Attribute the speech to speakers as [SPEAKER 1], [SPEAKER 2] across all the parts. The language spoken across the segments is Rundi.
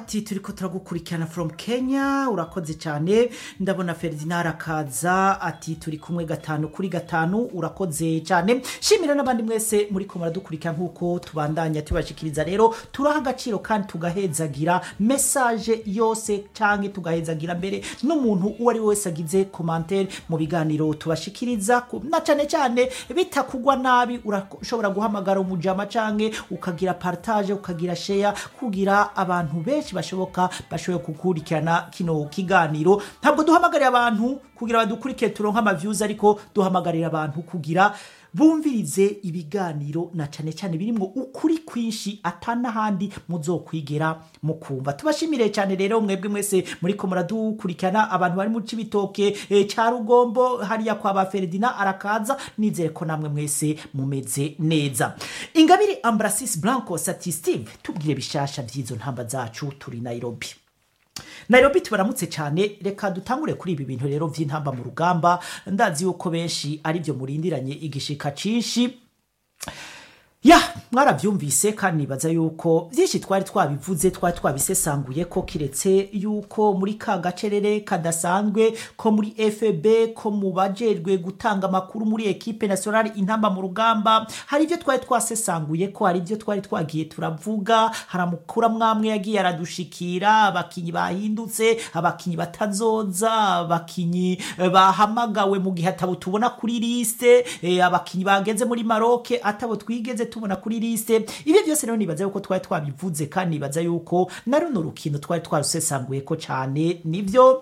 [SPEAKER 1] ati turiko turagukurikirana from kenya urakoze cyane ndabona ferdinand akaza ati turi kumwe gatanu kuri gatanu urakoze cyane shimira n'abandi mwese muri ko muradukurikira nk'uko tubandanya tubashikiriza rero turaha agaciro kandi tugahezagira mesaje yose cyangwa tugahezagira mbere n'umuntu uwo ari we wese agize komantere mu biganiro tubashikiriza ku- na cyane cyane bitakugwa nabi urashobora guhamagara umujama cyangwa ukagira partage ukagira sheya kugira abantu benshi bashoboka bashoboye gukurikirana kino kiganiro ntabwo duhamagarira abantu kugira badukurikire turonke amavyuzi ariko duhamagarira abantu kugira bumvirize ibiganiro na cyane cyane birimo ukuri kwinshi atanahandi muzokwigera mukumva tubashimire cyane rero mwebwe mwese muriko muradukurikirana abantu bari mu cibitoke e, cya rugombo hariya kwa ba Ferdinand arakaza nizere ko namwe mwese mumeze neza ingabire Ambrasis Blanco ati Steve tubwire bishasha vy'izo ntamba zacu turi Nairobi Nairobi tubaramutse cyane reka dutangure kuri ibi bintu rero vy'intamba mu rugamba ndazi yuko benshi ari byo murindiranye igishika cinshi ya mwarabyumvise kandi nibaza yuko byinshi twari twabivuze twari twabisesanguye ko kiretse yuko muri ka gacerere kadasanzwe ko muri fb ko mu bajejwe gutanga amakuru muri ekipe nationale intamba mu rugamba hari ibyo twari twasesanguye ko hari ibyo twari twagiye turavuga hari amakuru amwamwe yagiye aradushikira abakinyi bahindutse abakinyi batazoza abakinyi eh, bahamagawe mu gihe atabo tubona kuri liste eh, abakinyi bageze muri maroke atabo twigeze tubona kuri liste ibyo byose rero nibaza yuko twari twabivuze kandi nibaza yuko na runo rukino twari twarusesanguye ko cyane nibyo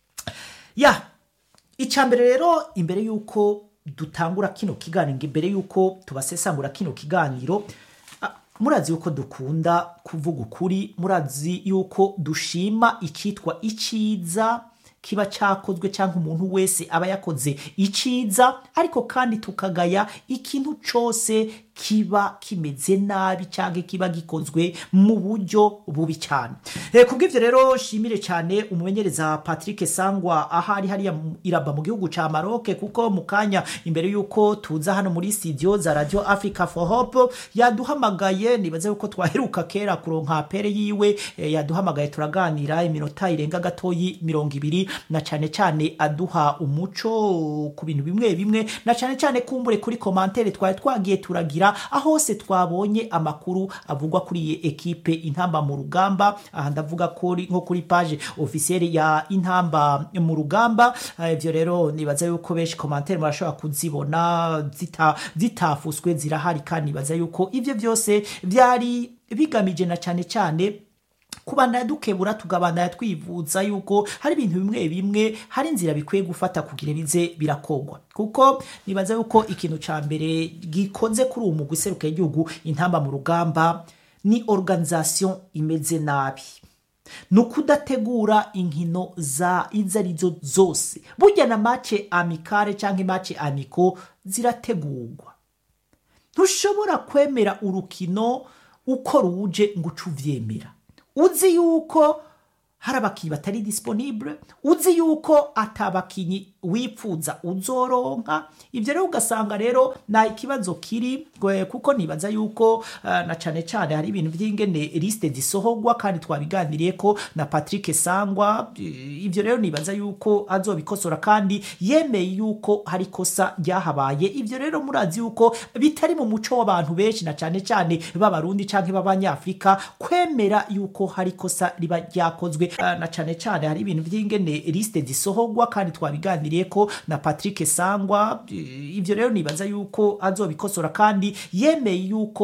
[SPEAKER 1] ya icambere rero imbere yuko dutangura kino kiganiro imbere yuko tubasesangura kino kiganiro ah, murazi yuko dukunda kuvuga ukuri murazi yuko dushima icyitwa iciza kiba cyakozwe cyangwa umuntu wese aba yakoze iciza ariko kandi tukagaya ikintu cyose kiba kimeze nabi cyangwa kiba gikozwe mu buryo bubi cyane e, kubw'ibyo rero shimire cyane umumenyereza patrick sangwa ahari hariya mu- iraba mu gihugu cya maroke kuko mu kanya imbere y'uko tuza hano muri studio za radio africa for hope yaduhamagaye nibaze yuko twaheruka kera kuronka pere yiwe e, yaduhamagaye turaganira iminota irenga gatoyi mirongo ibiri na cyane cyane aduha umuco ku bintu bimwe bimwe na cyane cyane kumbure kuri komantere twari twagiye turagira aho hose twabonye amakuru avugwa kuri iyi ekipe intamba mu rugamba aha ndavuga kuri nko kuri page officielle ya intamba mu rugamba Eh, ibyo rero nibaza yuko benshi komantere murashobora kuzibona zita zitafuswe zirahari kandi nibaza yuko ibyo byose byari bigamije na cyane cyane kubandanya dukebura tugabandanya twivuza yuko hari ibintu bimwe bimwe hari inzira bikwiye gufata kugira bize birakogwa kuko nibaza yuko ikintu ca mbere gikoze kuri uwo mugwi useruka igihugu intamba mu rugamba ni organisation imeze nabi ni ukudategura inkino za izo arizo zose burya na mace amikare cyangwa mace amiko zirategurwa ntushobora kwemera urukino uko ruje ngo uce uvyemera uzi yuko hari abakinnyi batari disponible uzi yuko atabakinnyi wipfuza uzoronka ibyo rero ugasanga rero nta ikibazo kiri gwe- kuko nibaza yuko eh, na cane cane hari ibintu by'ingene liste zisohorwa kandi twabiganiriye ko na Patrick Sangwa eh, ibyo rero nibaza yuko azobikosora kandi yemeye yuko hari kosa ryahabaye ibyo rero murazi yuko bitari mu muco w'abantu benshi na cane cane b'abarundi canke b'abanyafrika kwemera yuko hari kosa riba ryakozwe eh, na cane cane hari ibintu by'ingene liste zisohorwa kandi twabiganiriye ko na Patrick Sangwa eh, ibyo rero nibaza yuko azobikosora kandi yemeye yuko